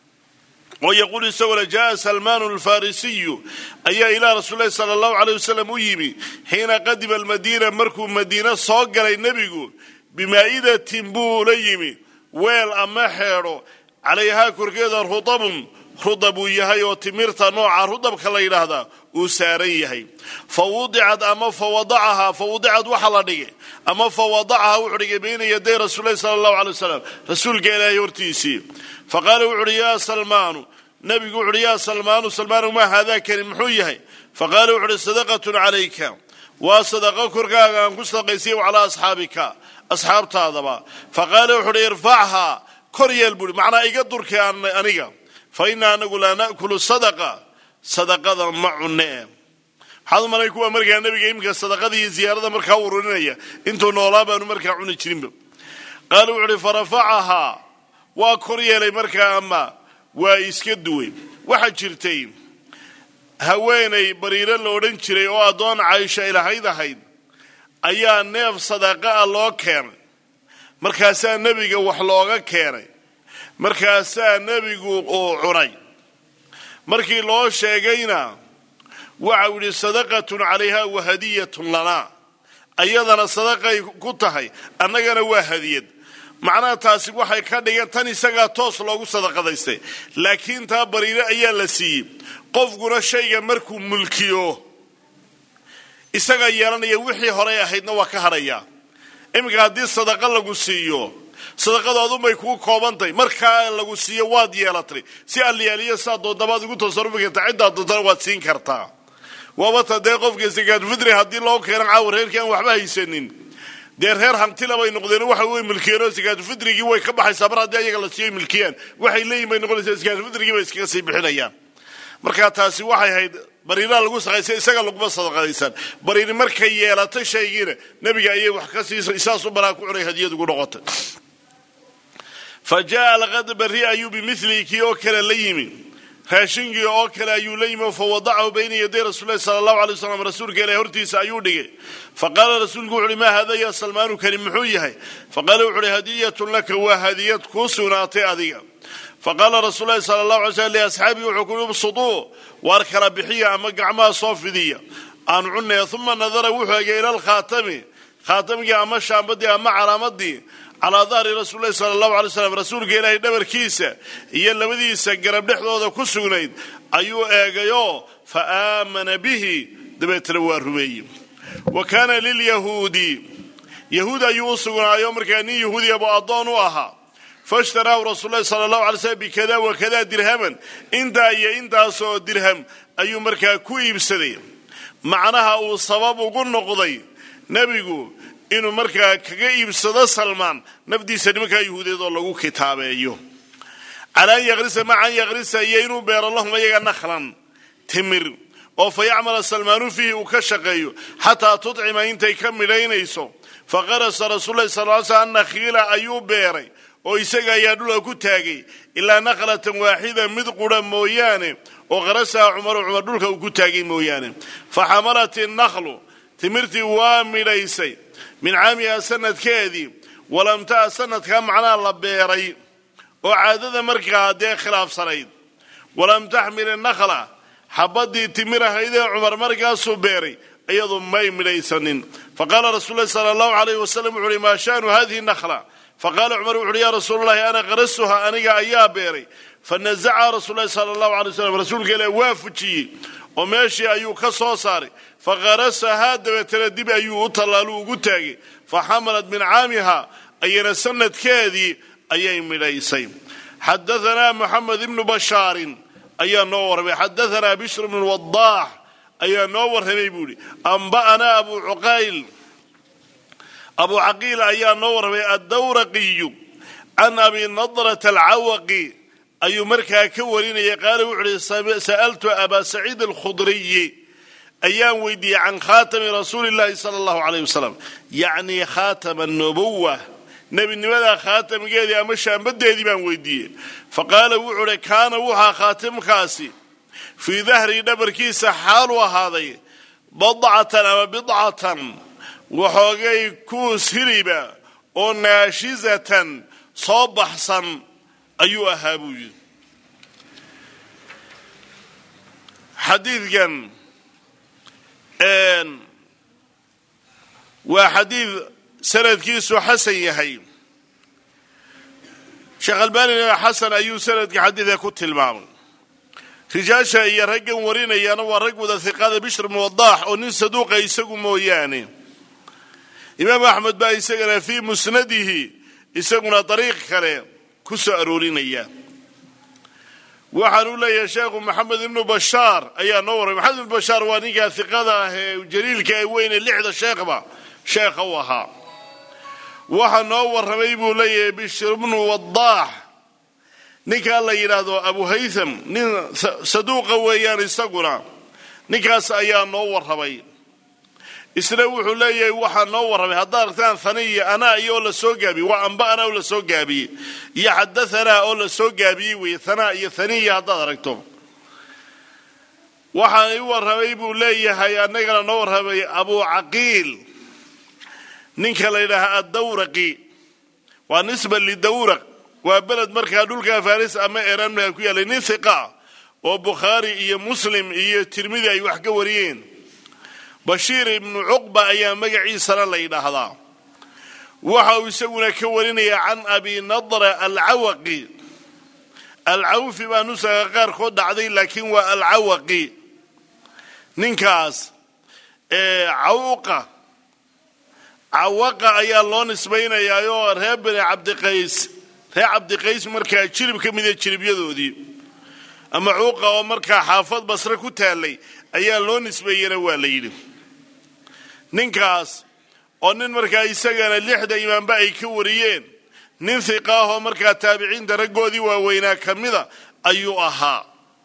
oo yaquul isagoo le jaaa salmaanu alfarisiyu ayaa ilaa rasuulilahi sala allahu aleyh wasalam u yimi xiina qadima almadiina markuu madiine soo galay nebigu bimaa'idatin buu la yimi weel ama xeedho calayhaa korkeeda rudabun rudab uu yahay oo timirta nooca rudabka la yidhaahdaa uu saaran yahay fa wudicad ama fa wadacahaa fa wudicad waxa la dhigay ama fa wadacahaa wuxuu dhigay bayna yaday rasuulilahi sala allahu alay wasalam rasuulka ilaahay hortiisii fa qaala wuxu uhi yaa salmaanu nabigu wuxu uhi yaa salmaanu salmaanu maa haadaakani muxuu yahay fa qaala wuxu uhi sadaqatun calayka waa sadaqo korkaaga aan ku sadaqaysay calaa asxaabika asxaabtaadaba fa qaala wuxu uhi irfachaa kor yeel buuhi macnaa iga durkay aniga fa inna anagu laa na'kulu sadaqa sadaqada ma cunne waxaad u malay kuwa markaa nebiga iminka sadaqada iyo ziyaarada markaa ururinaya intuu noolaa baanu markaa cuni jirinba qaala wuxu uhi farafacahaa waa kor yeelay markaa ama waa iska duway waxaa jirtay haweenay bariiro la odhan jiray oo addoon caysha ilahayd ahayd ayaa neef sadaqa ah loo keenay markaasaa nebiga wax looga keenay markaasaa nebigu uu cunay markii loo sheegayna waxau yidhi sadaqatun calayha wa hadiyatun lanaa ayadana sadaqay ku tahay annagana waa hadiyad macnaha taasi waxay ka dhigan tan isagaa toos loogu sadaqadaystay laakiin taa bariire ayaa la siiyey qofkuna shayga markuu mulkiyo isagaa yeelanaya wixii horey ahaydna waa ka hadhayaa iminka haddii sadaqa lagu siiyo sadaqadoodunbay kugu koobantahay markaa lagu siiyo waad yeelatay si alyaaliya saa doodabaad ugu tasarufi kartaa ciddaa doontana waad siin kartaa waabata dee qofka sakaatufitri haddii loo keena caawa reerkii aan waxba haysanin dee reer hantila bay noqdeen waxa wey milkiyeenoo sakaatufidrigii way ka baxaysaa mar haddii ayaga la siiyo milkiyaan waxay leeyihin bay noqonaysaa sakaatufidrigii bay iskaga sii bixinayaan marka taasi waxay ahayd bariiraa lagu saqaysa isaga laguma sadaqadaysan bariiri markay yeelatay shaygiina nebiga ayay wax ka siisay saasu baraa ku cunay hadiyad ugu noqotay fa jaa alqad barri ayuu bimilihi kii oo kale la yimi raashinkii oo kale ayuu la yimi fa wadacahu bayna yaday rasuulilahi sala allahu alay wasalam rasuulka ilahi hortiisa ayuu dhigay fa qaala rasuulku wuxu uhi maa hada ya salmaanu kani muxuu yahay faqaala wuxu uhi hadiyatun laka waa hadiyad kuu sugnaatay adiga faqaala rasuul lahi sala allahu alay slam liasxaabii wuxuu ku ubsuduu waar kala bixiya ama gacmaha soo fidiya aan cunaya uma nadara wuxuu egay ila alkhaatami khaatamkii ama shaambadii ama calaamadii calaa dahri rasuulilahi sala allahu alay slam rasuulka ilaahay dhabarkiisa iyo labadiisa garab dhexdooda ku sugnayd ayuu eegayoo fa aamana bihi dabeetana waa rumeeyey wa kaana lilyahuudi yahuud ayuu u sugnaayo markaa nin yahuudiya buu addoon u ahaa faishtaraahu rasuul lahi sala allahu alay slm bikada wa kada dirhaman intaa iyo intaasoo dirham ayuu markaa ku iibsaday macnaha uu sabab ugu noqday nebigu inuu markaa kaga iibsado salmaan nafdiisa nimankaa yahuudeed oo lagu kitaabeeyo cala an yakrisa maca an yakrisa iyo inuu beero lahum ayaga nakhlan timir oo fa yacmala salmaanu fiihi uu ka shaqeeyo xataa tudcima intay ka midhaynayso fa qarasa rasuulahi sal ly slam nakhiila ayuu beeray oo isaga ayaa dhulka ku taagay ilaa nakhlatan waaxida mid qura mooyaane oo qarasaha cumaru cumar dhulka uu ku taagay mooyaane fa xamalat innaklu timirtii waa midhaysay min caamiha sanadkeedii walam ta'a sanadkaa macnaha la beeray oo caadada markaa dee khilaafsanayd walam taxmil innakla xabadii timir ahaydee cumar markaasuu beeray iyadu may midhaysanin faqaala rasuul lahi sala allahu alayh wasalam wuxu uhi maa shaanu hadihi nakla faqaala cumar wuxu uhi ya rasuul allahi ana qarasuha aniga ayaa beeray fanazaca rasuul lahi sala allahu alay wasalam rasuulka ilaah waa fujiyey oo meeshii ayuu ka soo saaray faqarasahaa dabeetana dib ayuu u tallaalu ugu taagay fa xamalat min caamiha ayana sanadkeedii ayay midhaysay xadaanaa moxamed ibnu bashaarin ayaa noo warramay xadaanaa bishr bnu wadaax ayaa noo warramay buu ihi amba'anaa abu cuqayl abu caqiil ayaa noo warramay addawraqiyu can abi nadrata alcawaqi ayuu markaa ka warinayay qaala wuxu uhi sa'altu abaa saciid alkhudriyi ayaan weydiiyey can khaatami rasuuli llahi sala allahu aleyh wasalam yacnii khaatama nubuwa nebinimada khaatamgeedii ama shaambadeedii baan weydiiyey fa qaala wuxuu uhi kaana wuxaa khaatimkaasi fii dahrii dhabarkiisa xaalu ahaaday badcatan ama bidcatan waxoogay kuus hiliba oo naashizatan soo baxsan ayuu ahaa buu yidhi xadiidkan waa xadiid sanadkiisu xasan yahay sheekh albanina xasan ayuu sanadka xadiidka ku tilmaamay rijaasha iyo raggan warinayaana waa rag wada hiqada bishr bnu wadaax oo nin saduuqa isagu mooyaane imaam axmed baa isagana fii musnadihi isaguna dariiq kale ku soo aroorinaya waxaanu leeyahay sheekhu maxamed ibnu bashaar ayaa noo warramay maxamed ibnu bashaar waa ninkaa hiqada ah ee jaliilka ee weyne lixda sheekhba sheekha u ahaa waxaa noo warramay buu leeyahay bishr bnu wadaax ninkaa la yidhaahdo abu haytham nin saduuqa weeyaan isaguna ninkaas ayaa noo warramay isna wuxuu leeyahay waxaa noo warramay haddaad aragtaan haniya anaa iyo oo la soo gaabiyey waa amba anaa oo la soo gaabiyey iyo xadahanaa oo la soo gaabiyey weeye hanaa iyo haniya haddaad aragto waxaa i warramay buu leeyahay annagana noo warramay abu caqiil ninka la yidhaaha addawraqi waa nisba lidawraq waa beled markaa dhulka faris ama eran baa ku yaallay nin hiqa oo bukhaari iyo muslim iyo tirmidi ay wax ka wariyeen bashiir ibnu cuqba ayaa magaciisana la yidhaahdaa waxa uu isaguna ka warinaya can abi nadra alcawaqi alcawfi baa nusaga qaarkood dhacday laakiin waa alcawaqi ninkaas cawqa cawaqa ayaa loo nisbaynayaa oo reer bani cabdiqays reer cabdiqays markaa jirib ka mida jiribyadoodii ama cuuqa oo markaa xaafad basre ku taallay ayaa loo nisbeeyena waa la yidhi ninkaas oo nin markaa isagana lixda imaamba ay ka wariyeen nin hiqa ahoo markaa taabiciinta raggoodii waaweynaa ka mida ayuu ahaa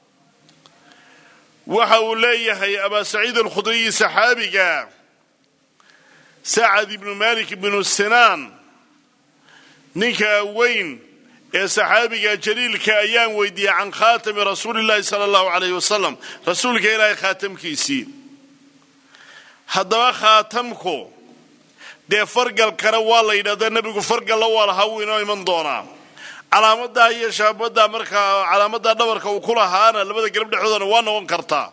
waxa uu leeyahay abaa saciid alkhudriyi saxaabiga sacad ibnu malik ibnu sinaan ninka weyn ee saxaabiga jaliilka ayaan weydiiyey can khaatami rasuulillahi sala allahu calayh wasalam rasuulka ilaahay khaatamkiisii haddaba khaatamku dee fargalkana waa la yidhahdaa nebigu fargalla waa lahaa wuu inoo iman doonaa calaamadaa iyo shaabaddaa markaa calaamadaa dhabarka uu ku lahaana labada garab dhexdoodana waa noqon kartaa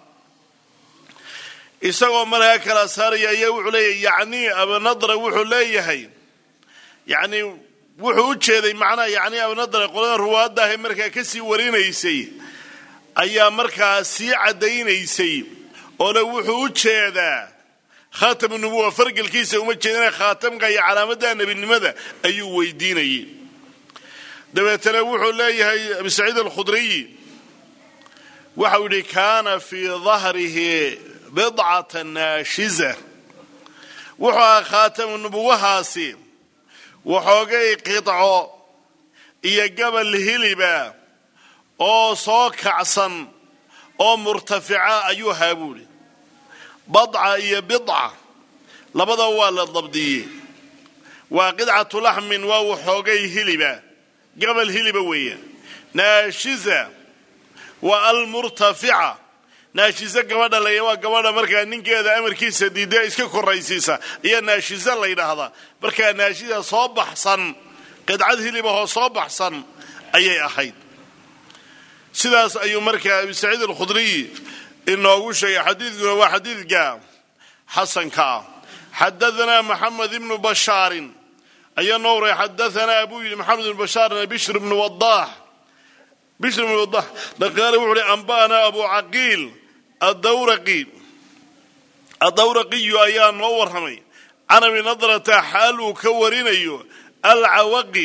isagoo markaa kala saaraya ayaa wuxuu leeyahay yacnii abanadra wuxuu leeyahay yacnii wuxuu u jeeday macnaha yacnii abanadra qolada ruwaadda ahe markaa kasii warinaysay ayaa markaa sii caddaynaysay oo le wuxuu u jeedaa khaatam nubuwa fargalkiisa uma jeedina khaatamka iyo calaamada nebinimada ayuu weydiinayay dabeetana wuxuu leeyahay abi saciid alkhudriyi waxau yidhi kaana fii dahrihi bidcata naashiza wuxuu ahaa khaatamu nubuwahaasi waxoogay qidco iyo gabal hiliba oo soo kacsan oo murtafica ayuu ahaa buuhi badca iyo bidca labada waa la dabdiyey waa qidcatu laxmin waa waxoogay hiliba gabal hiliba weeya naashiza waa almurtafica naashize gabadha laya waa gabadha markaa ninkeeda amarkiisa diidee iska koraysiisa ayaa naashize la ydhaahdaa markaa naashiza soo baxsan qidcad hilibahoo soo baxsan ayay ahayd sidaas ayuu markaa abi saciid alkhudriyi inoogu sheegay xadiidkuna waa xadiidka xasanka ah xadaanaa maxamed ibnu bashaarin ayaa noo waray xadaanaa buu yidhi maxamed ibnu bashaarna bishr ibnu wadaax bishr ibnu wadax dhaqaale wuxuu uhi amba'anaa abu caqiil adawraqi adawraqiyu ayaa noo warramay can abi nadrata xaal uu ka warinayo alcawaqi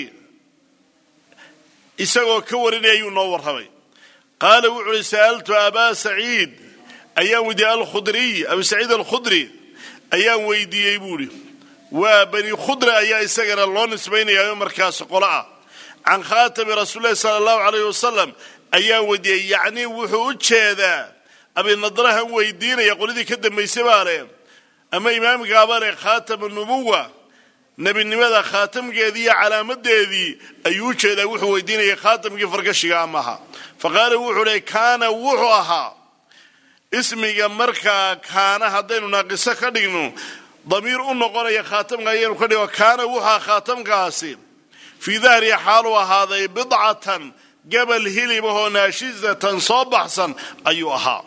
isagoo ka warinaya ayuu noo warramay qaala wuxu uhi sa'altu abaa saciid ayaan weydiiyey alkhudriy abu saciid alkhudri ayaan weydiiyey buuhi waa bani khudra ayaa isagana loo nisbaynayaa markaas qolo ah can khaatami rasuulilahi sala allahu calayh wasalam ayaan weydiiyey yacnii wuxuu u jeedaa abinadrahan weydiinaya qoladii ka dambaysay baa leh ama imaamkaaba leh khaatama nubuwa nebinimada khaatamkeedii iyo calaamadeedii ayuu u jeedaa wuxuu weydiinayay khaatamkii fargashiga amaha fa qaala wuxuu leh kaana wuxuu ahaa ismiga markaa kaana haddaynu naaqiso ka dhigno damiir u noqonaya khaatamka ayaynu ka dhigo kaana wuxuu ahaa khaatamkaasi fii dahri xaaluu ahaaday bidcatan gabal hilibahoo naashizatan soo baxsan ayuu ahaa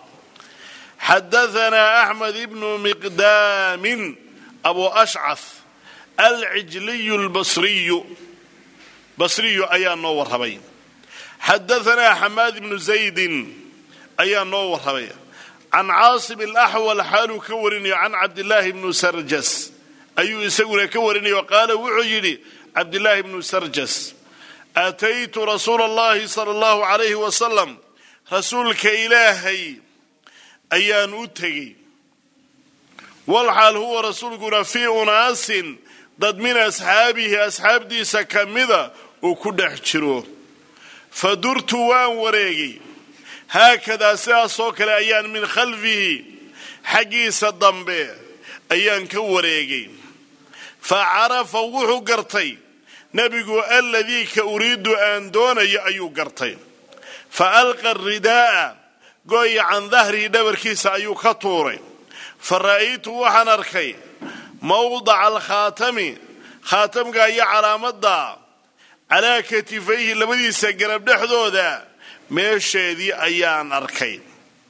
xadaanaa axmed ibnu miqdaamin abu ashcaf alcijliyu lbasriyu basriyu ayaa noo warramay xadaanaa xamaad ibnu zaydin ayaa noo warramay can caasim alaxwal xaaluu ka warinayo can cabdillaahi bnu sarjas ayuu isaguna ka warinayo qaala wuxuu yidhi cabdillaahi bnu sarjas aataytu rasuula allahi sala allahu calayhi wasalam rasuulka ilaahay ayaan u tegey walxaal huwa rasuulkuna fii unaasin dad min asxaabihi asxaabdiisa ka mida uu ku dhex jiro fa durtu waan wareegay haakadaa sidaasoo kale ayaan min khalfihi xaggiisa dambe ayaan ka wareegay fa carafa wuxuu gartay nebigu aladii ka uriidu aan doonayo ayuu gartay fa alqa ridaa'a gooya can dahrihi dhabarkiisa ayuu ka tuuray fa ra'aytu waxaan arkay mawdaca alkhaatami khaatamka iyo calaamadda calaa katifayhi labadiisa garab dhexdooda meesheedii ayaan arkay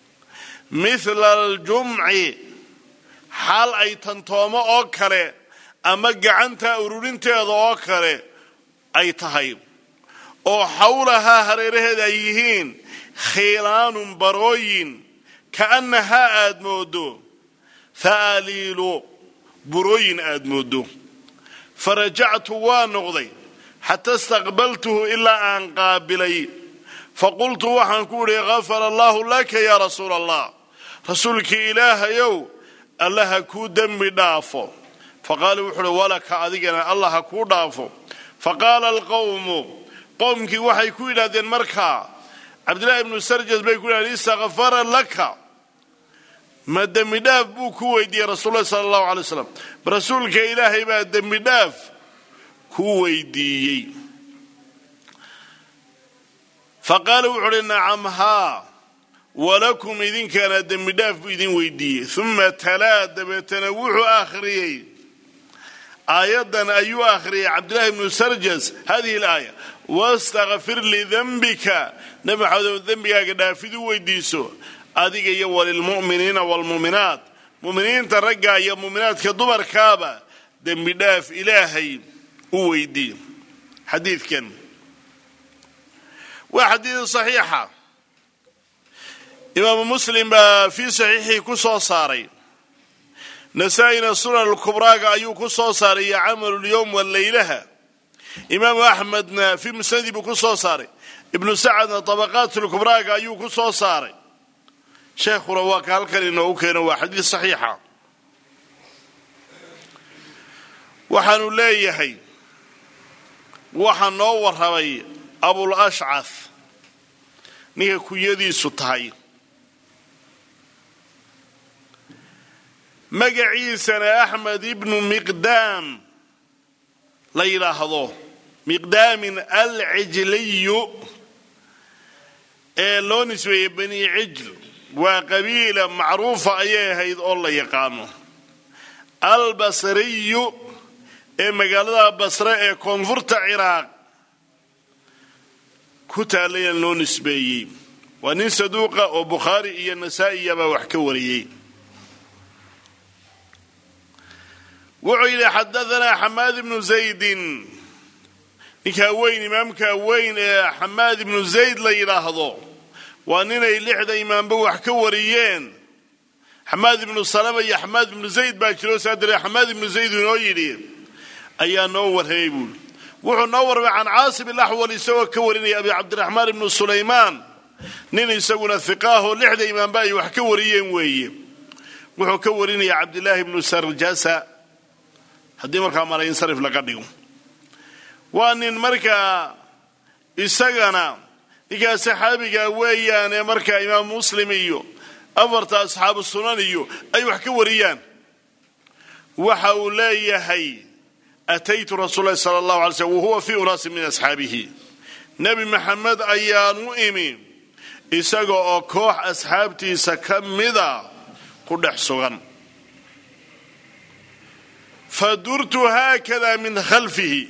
mithla aljumci xaal ay tantoomo oo kale ama gacanta ururinteeda oo kale ay tahay oo xawlahaa hareeraheeda ay yihiin khiilaanun barooyin ka'annahaa aad moodo fa'aliilu burooyin aad moodo fa rajactu waa noqday xata istaqbaltuhu ilaa aan qaabilay fa qultu waxaan ku idhi gafara allaahu laka yaa rasuula allah rasuulkii ilaahayow allaha kuu dembi dhaafo faqaala wuxu uhi walaka adigana allah ha kuu dhaafo faqaala alqowmu qowmkii waxay ku yidhahdeen markaa cabdillahi ibnu sarjas bay ku yidhahdeen istakfara laka ma dembi dhaaf buu ku weydiiyey rasuululahi sala allahu alay waslam rasuulka ilaahay baa dembi dhaaf ku weydiiyey faqaala wuxu uhi nacam haa walakum idinkana dembi dhaaf buu idin weydiiyey uma talaa dabeetana wuxuu akhriyey aayaddan ayuu akhriyay cabdillahi ibnu sarjas hadihi alaaya wastakfir lidenbika nebi maxamedow dembigaaga dhaafid u weydiiso adiga iyo walilmu'miniina waalmu'minaat mu'miniinta ragga iyo mu'minaadka dumarkaaba dembi dhaaf ilaahay u weydiiye xadiidkan waa xadiid saxiixa imaamu muslim baa fii saxiixii ku soo saaray nasaa-ina sunan alkubraaga ayuu ku soo saaray iyo camalulyowm wallaylaha imaamu axmedna fii musnadi buu ku soo saaray ibnu sacadna tabaqaatlkubraaga ayuu ku soo saaray sheekhuna waa ka halkan inoogu keeno waa xadiid saxiixa waxaanu leeyahay waxaa noo warramay abul ashcaf ninka kunyadiisu tahay magaciisana axmed ibnu miqdaam la yidhaahdo miqdaamin alcijliyu ee loo nisbeeyey bani cijl waa qabiila macruufa ayay ahayd oo la yaqaano albasriyu ee magaalada basre ee koonfurta ciraaq ku taalayaan loo nisbeeyey waa nin saduuqa oo bukhaari iyo nasaa-iyabaa wax ka wariyey wuxuu yidhi xadaanaa xamaad ibnu zaydin ninkaa weyn imaamkaa weyn ee xamaad ibnu zayd la yidhaahdo waa ninay lixda imaamba wax ka wariyeen xamaad ibnu salama iyo xamaad ibnu zayd baa jiro saa daree xamaad ibnu zayd inoo yidhi ayaa noo warramay buuli wuxuu noo warramay can caasim ilaxwal isagoo ka warinaya abi cabdiraxmaan ibnu sulaymaan nin isaguna hiqaahoo lixda imaamba ay wax ka wariyeen weeye wuxuu ka warinaya cabdilaahi ibnu sarjasa haddii markaa malayinsarif laga dhigo waa nin markaa isagana ninkaa saxaabiga weeyaane markaa imaam muslim iyo afarta asxaabu sunan iyo ay wax ka wariyaan waxa uu leeyahay ataytu rasuul lahi sala allahu alay slm wahuwa fii unaasin min asxaabihi nebi maxamed ayaan u imi isaga oo koox asxaabtiisa ka mida ku dhex sugan fadurtu haakada min khalfihi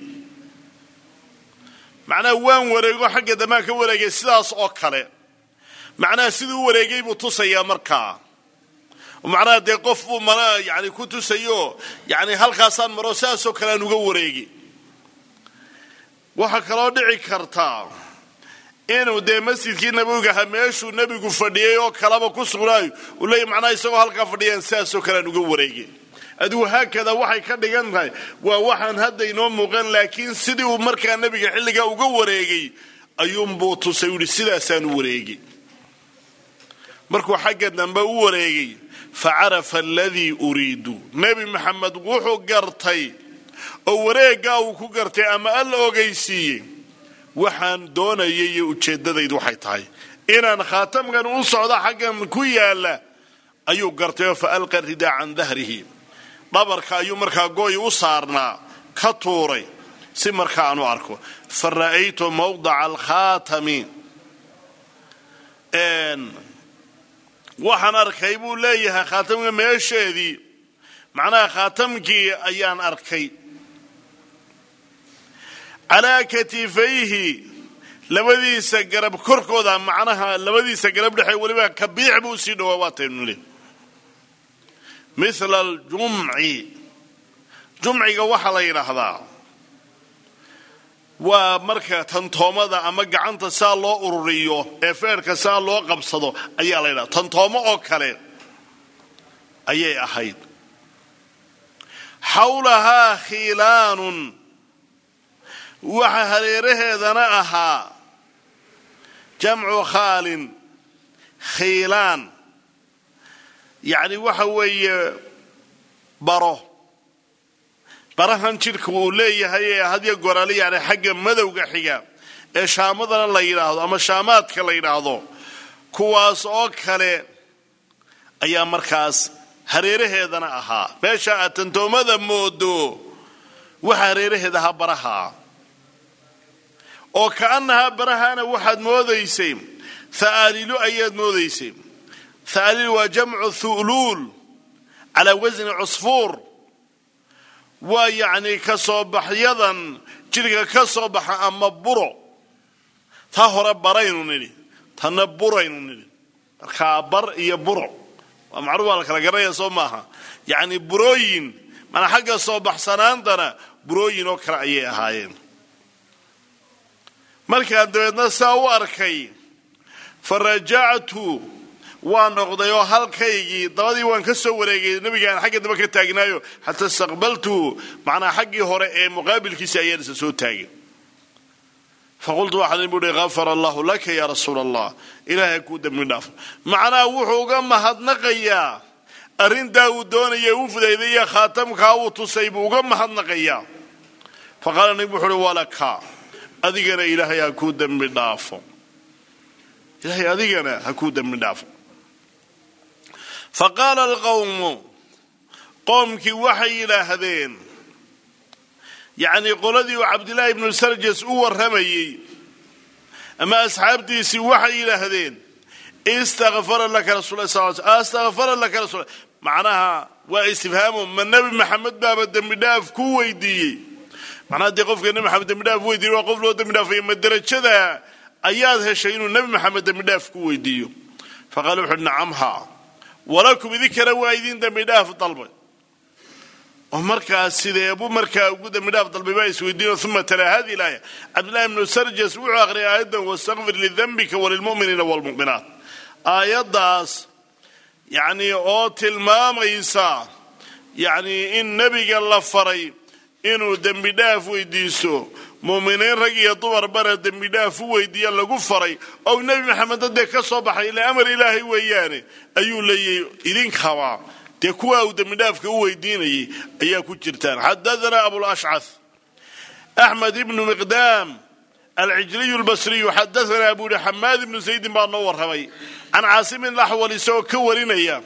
macnaha waan wareego xagga dambaan ka wareegay sidaas oo kale macnaha siduu u wareegay buu tusayaa markaa macnaha dee qof buu mana yani ku tusayo yani halkaasaan maro sidaasoo kale aan uga wareegi waxaa kaloo dhici kartaa inuu dee masjidkii nabigaha meeshuu nebigu fadhiyey oo kaleba ku sugnaayo uu leeya macnaha isagoo halkaa fadhiyaan sidaasoo kale aan uga wareegi adigu haakada waxay ka dhigan tahay waa waxaan hadda inoo muuqan laakiin sidii uu markaa nebiga xilligaa uga wareegay ayuunbuu tusay uhi sidaasaan u wareegi markuu xagga dambe u wareegay fa carafa aladii uriidu nebi maxamed wuxuu gartay oo wareeggaa uu ku gartay ama alla ogaysiiyey waxaan doonayay iyo ujeeddadaydu waxay tahay inaan khaatamkan u socdo xaggan ku yaalla ayuu gartay oo fa alqa ridaa can dahrihi dhabarka ayuu markaa gooy u saarnaa ka tuuray si markaa aan u arko fa ra'aytu mawdaca alkhaatami waxaan arkay buu leeyahay khaatamka meesheedii macnaha khaatamkii ayaan arkay calaa katifayhi labadiisa garab korkooda macnaha labadiisa garab dhexe weliba kabiix buu sii dhawaa waataynu le mila aljumci jumciga waxaa la yidhaahdaa waa marka tantoomada ama gacanta saa loo ururiyo ee feerka saa loo qabsado ayaa la yidhahda tantoomo oo kale ayay ahayd xawlahaa khiilaanun waxa hareeraheedana ahaa jamcu khaalin khiilaan yacni waxa weeye baro barahan jidhka uu leeyahay ee hadya goraale yani xagga madowga xiga ee shaamadana la yidhaahdo ama shaamaadka la yidhaahdo kuwaas oo kale ayaa markaas hareeraheedana ahaa meesha aad tantoomada moodo waxa hareeraheeda ahaa baraha oo ka'annahaa barahaana waxaad moodaysay tha'aalilu ayaad moodaysay tha'aalilu waa jamcu thu'luul calaa wasni cusfuur waa yacnii ka soo baxyadan jidhka ka soo baxa ama buro taa hore baraynu nidhi tanna buraynu nidhi markaa bar iyo buro waa macruuf waa la kala garanaya soo maaha yacni burooyin manaa xagga soo baxsanaantana burooyin oo kale ayay ahaayeen markaan dabeedna saa u arkay fa rajactu waa noqday oo halkaygii dabadii waan ka soo wareegay nabigaan xagga daba ka taagnaayo xataa istaqbaltu macnaa xaggii hore ee muqaabilkiisa ayaan isa soo taagay faqultu waxaan buuhi afar allahu laka yaa rasuula allah ilaahay kuu dembi dhaafo macnaha wuxuu uga mahadnaqayaa arrintaa uu doonaya u fudaydaya khaatamkaa uu tusay buu uga mahadnaqayaa fa qaala nabi wuxu uhi walaka adigana ilaahay ha kuu dembi dhaafo ilaahay adigana ha kuu dembi dhaafo fa qaala alqawmu qoomkii waxay yidhaahdeen yacnii qoladii uu cabdillaahi ibnu sarjas u warramayey ama asxaabtiisii waxay yidhaahdeen istakfara laka rasul sal astakfara laka rasul macnaha waa istifhaamu ma nebi maxamed baaba dembi dhaaf ku weydiiyey macnaha dee qofka nebi maxamed dembi dhaaf weydiiye waa qof loo dembi dhaafaya ma derajada ayaad heshay inuu nebi maxamed dembi dhaaf ku weydiiyo fa qaala wuxuuhi nacamha walakum idinkana waa idin dembi dhaaf dalbay oo markaas sideebu markaa ugu dembi dhaaf dalbay baa isweydiino uma talaa hadi ilaaya cabdillahi ibnu sarjas wuxuu akhriyay aayaddan wastakfir lidambika walilmu'miniina waalmu'minaat aayaddaas yacnii oo tilmaamaysa yacnii in nebiga la faray inuu dembi dhaaf weydiiso muuminiin rag iyo dumarbana dembi dhaaf u weydiiya lagu faray ou nebi maxamed dee ka soo baxay ila amar ilaahay weeyaane ayuu leeyahy idinkaba dee kuwa uu dembidhaafka u weydiinayay ayaa ku jirtaan xadaanaa abulashcah axmed ibnu miqdaam alcijliyu lbasriyu xadaanaa buu yihi xamaad ibnu zaydin baa noo warramay can caasimin laxwal isagoo ka warinaya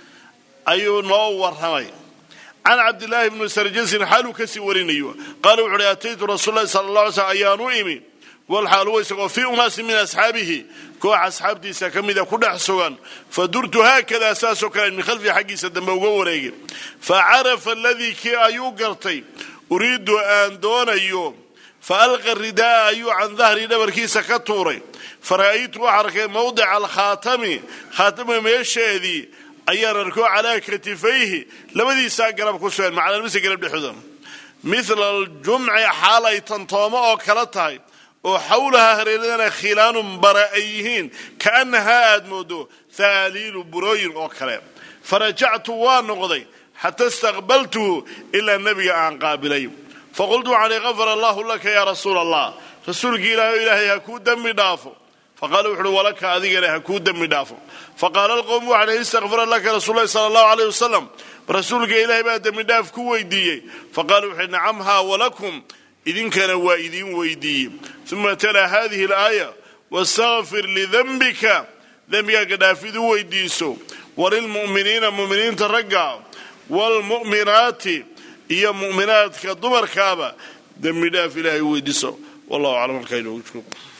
ayuu noo warramay can cabdillaahi bni sarjasin xaaluu kasii warinayo qaala wuxu uhi ataytu rasuul lahi sala alla alay slm ayaanu imi walxaaluwa isagoo fii unaasin min asxaabihi koox asxaabtiisa ka mida ku dhex sugan fa durtu haakadaa saasoo kale min khalfihi xaggiisa dambe uga wareegay fa carafa aladii kii ayuu gartay uriidu aan doonayo fa alqa ridaaa ayuu can dahrii dhabarkiisa ka tuuray fa ra'aytu waxaa arkay mawdica alkhaatami khaatamka meesheedii ayaan arko calaa katifayhi labadiisaa garab ku sugan macnaalmase garab dhexdooda mila aljumci xaal ay tantoomo oo kala tahay oo xawlaha hareeradana khilaanun bara ay yihiin kaannahaa aad moodo thaaliilu burooyin oo kale farajactu waa noqday xata istaqbaltuhu ilaa nebiga aan qaabilay faqultu waxaan ihi kafar allahu laka yaa rasuula allah rasuulkii ilaahay o ilaahay ha kuu dembi dhaafo faqaala wuxu uhi walaka adigana ha kuu dembi dhaafo faqaala alqowmu waxaan ihi istakfara laka rasuul lahi sala allahu aleyh wasalam rasuulka ilaahay baa dembi dhaaf ku weydiiyey faqaala wuxu uhi nacamhaa walakum idinkana waa idiin weydiiyey uma talaa hadihi alaaya wastakfir lidembika dembigaaga dhaafid u weydiiso walilmu'miniina mu'miniinta ragga waalmu'minaati iyo mu'minaadka dumarkaaba dembi dhaaf ilaahay u weydiiso wallahu aclam halkaa inoogu joogo